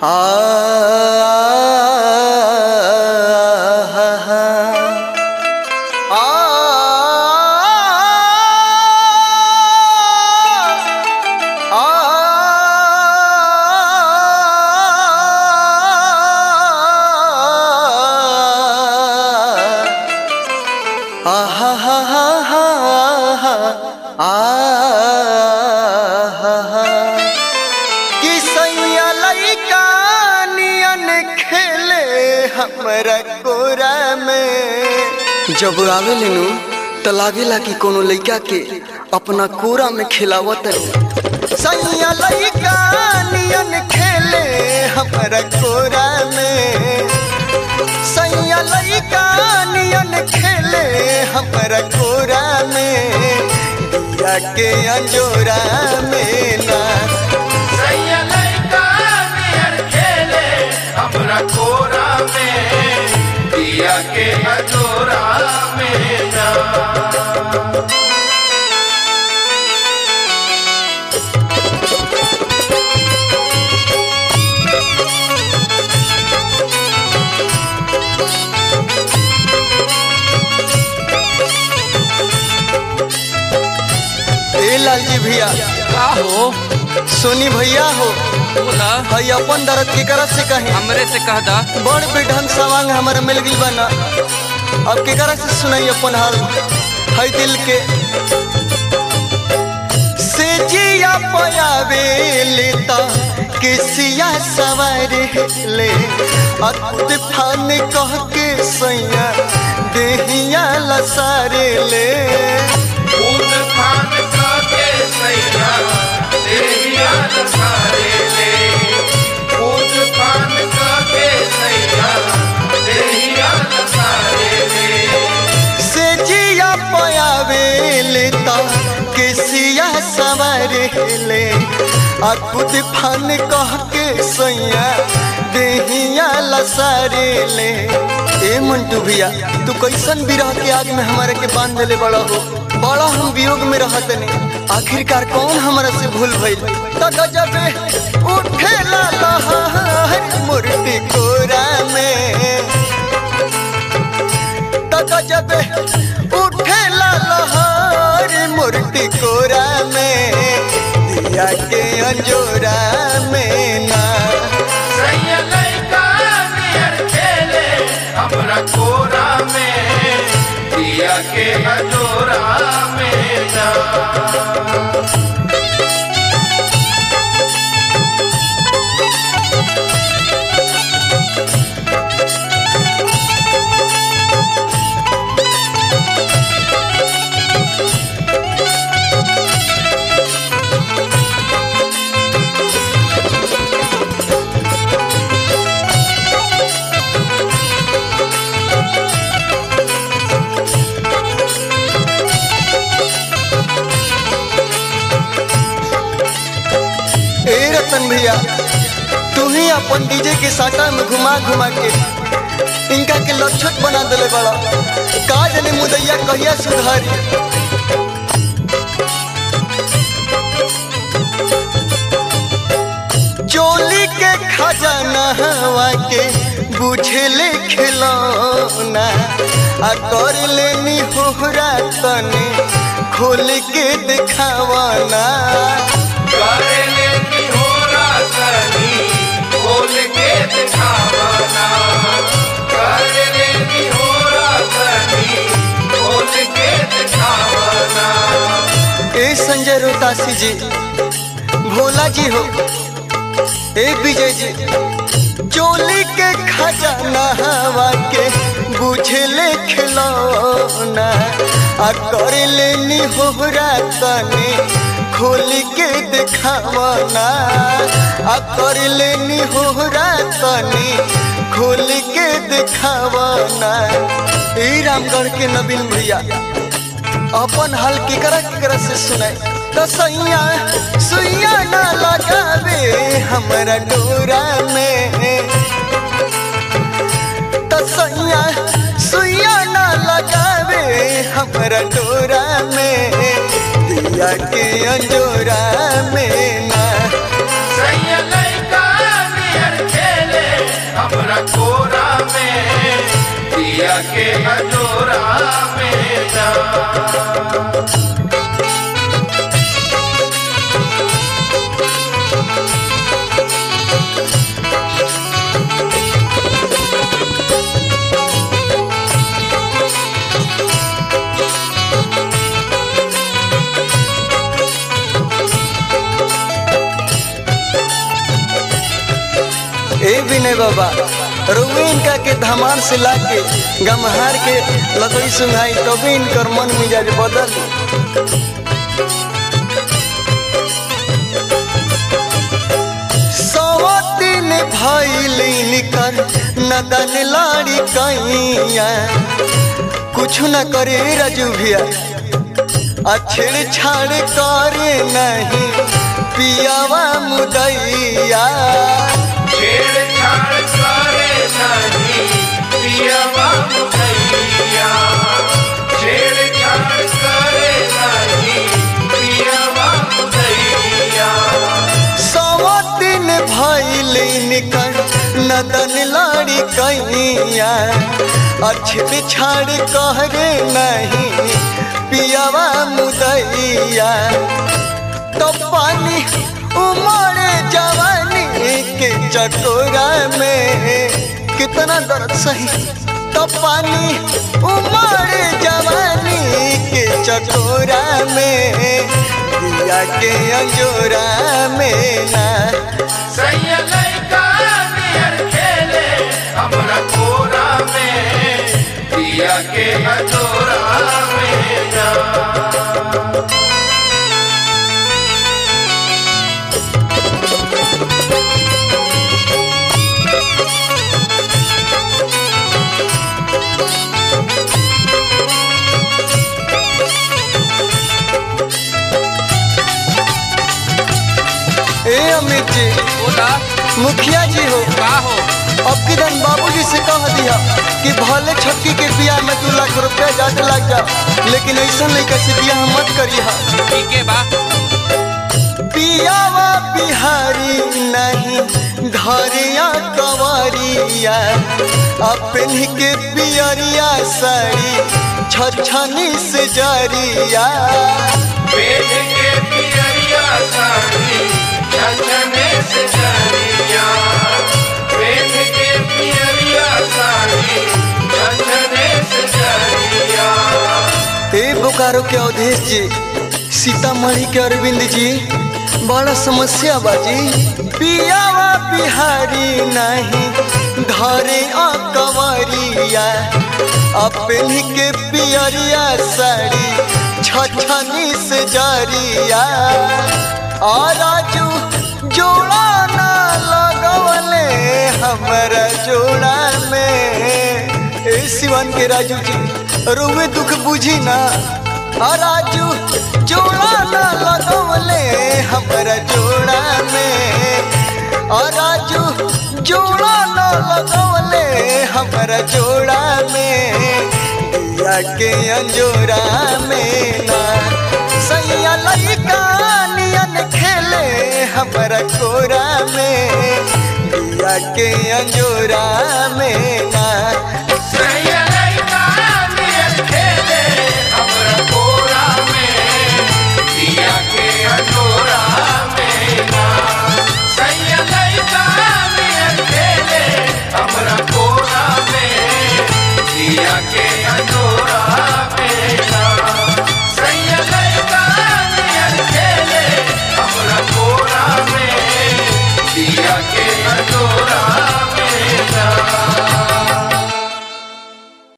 कि सैया लइका नियन खेले हमरा कोरा में जब आवे लेनु त लागेला कि कोनो लइका के अपना कोरा में खिलावत सैया लइका नियन खेले हमरा कोरा में सैया लइका नियन खेले हमरा कोरा में दिया के अंजोरा में ना सैया लइका नियर खेले हमरा कोरा में दिया के हजोरा में ना ए लालजी भैया का हो सोनी भैया हो बोला हई अपन दर्द के करत से कहे हमरे से कह दा बड़ बेढंग सवांग हमारा मिल गई बना अब के करत से सुनाई अपन हाल हई दिल के से जिया पयावे लेता किसिया सवार ले अत फान कह के सैया देहिया लसारे ले खून खान के सैया देहिया सारे ले खून खान के सैया देहिया सारे ले से जिया पयावे लेता केसिया सवार ले आ खुद फान कह के सैया देहिया लसारे ले ए मंटू भैया तू कैसन बिरह के आग में हमारे के बांध ले बड़ा हो बड़ा हम वियोग में रहत ने आखिरकार कौन हमारा से भूल भइल त गजबे उठे ला लहर मूर्ति कोरा में तक जब उठे ला लहर मूर्ति कोरा में दिया के अंजोरा में ना सैया लइका नियर खेले हमरा कोरा में दिया के हजोरा में ना ए रतन भैया तू ही अपन डीजे के साटा में घुमा घुमा के इनका के लक्षत बना दिले बड़ा का जाने मुदैया कहिया सुधारी चोली के खजाना हवा के बुझले खिलौना आ कर लेनी होहरा तने खोल के दिखावाना करे लेनी हो रातनी खोल के दिखावना करे लेनी हो रातनी खोल के दिखावना ए संजय रोतासी जी भोला जी हो ए विजय जी चोली के खजाना हवा के बुझले खिलौना आ कर लेनी होहरा तने खोल के दिखावना आ कर लेनी होहरा तने खोल के दिखावना ए रामगढ़ के नवीन भैया अपन हाल केकरा केकरा से सुनाए तो सैया सुइया ना लगावे हमरा डोरा में तो सैया सुइया ना लगावे हमरा डोरा में दिया के अंजोरा में ना सैया लइका नियर हमरा कोरा में दिया के अजोरा में जा ए विनय बाबा रुए इनका के धमार से लाके गमहार के लकड़ी सुंघाई तभी इनकर मन मिजाज बदल सवा दिन भइल निकर नदन लाड़ी कैया कुछ न करे रजू भैया आ छेड़छाड़ करे नहीं पियावा मुदैया छेड़छाड़ करे नहीं पिया बाबू भैया छेड़छाड़ करे नहीं पिया बाबू भैया सवा दिन भइल निकर नदन लाड़ी कैया अछड़ छाड़ कहरे नहीं पियावा मुदैया तो पानी उमड़ जवानी के चकोरा में कितना दर्द सही तो पानी उमड़ जवानी के चकोरा में दिया के अंजोरा में ना सैया लइका नियर खेले हमरा कोरा में दिया के अजोरा में जा ए अमित जी बोला मुखिया जी हो का हो अब किरण बाबूजी से कह दिया कि भले छक्की के बियाह में दू लाख रुपया ज्यादा लग जाओ लेकिन ऐसा लड़का से बियाह मत करिए ठीक है बा पियावा बिहारी नहीं घरिया कवरिया अपनी के पियरिया साड़ी छछनी से जरिया बेच के पियरिया साड़ी छछने से जरिया बेच के पियरिया साड़ी छछने से जरिया ए बोकारो के अवधेश जी सीतामढ़ी के अरविंद जी बड़ा समस्या बाजी पियावा बिहारी नहीं धरे अकवरिया अपनी के पियरिया साड़ी छछनी से जरिया और राजू जोड़ा ना लगवले हमारा जोड़ा में ए सिवन के राजू जी रोवे दुख बुझी ना आ राजू जोड़ा ना लगवले हमारा जोड़ा में आ राजू जोड़ा ना लगवले हमारा जोड़ा में दिया के अंजोरा में ना सैया लइका नियन खेले हमारा कोरा में दिया के अंजोरा में